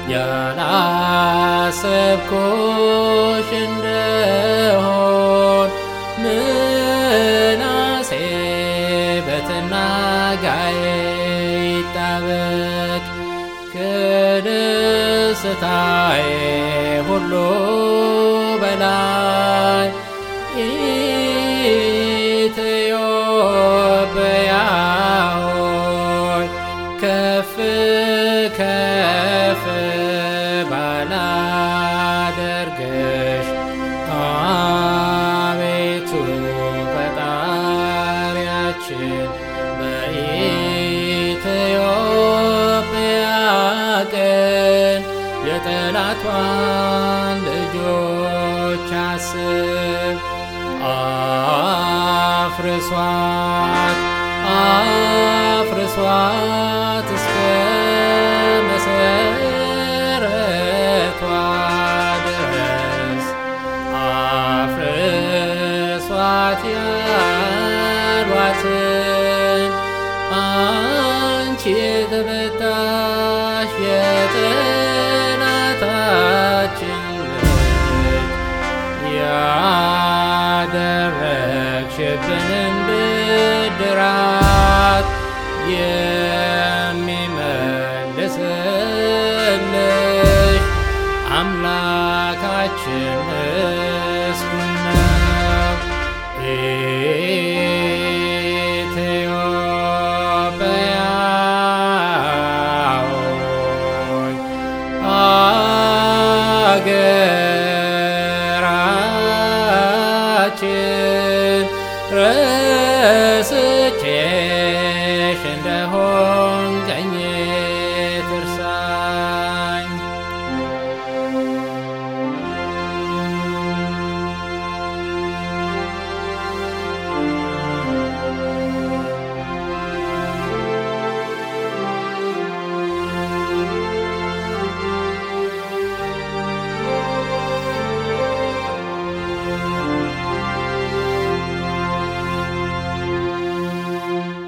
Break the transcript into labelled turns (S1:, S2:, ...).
S1: ያላሰብኩሽ እንደሆን ምናሴ በትናጋዬ ይጣበቅ ከደስታዬ ሁሉ በላይ ኢትዮጵያ ሆይ ከፍ ከፍ ባላደርግሽ አቤቱ ፈጣሪያችን በኢትዮጵያ ቀን የጠላቷን ልጆች አስብ አፍርሷት አፍርሷት እስከ መሰረቷ ድረስ አፍርሷት ያሏትን አንቺ የተፈታሽ የጠላታችን ልጅ ያደረግሽብንን ብድራት የሚመልስልሽ አምላካችን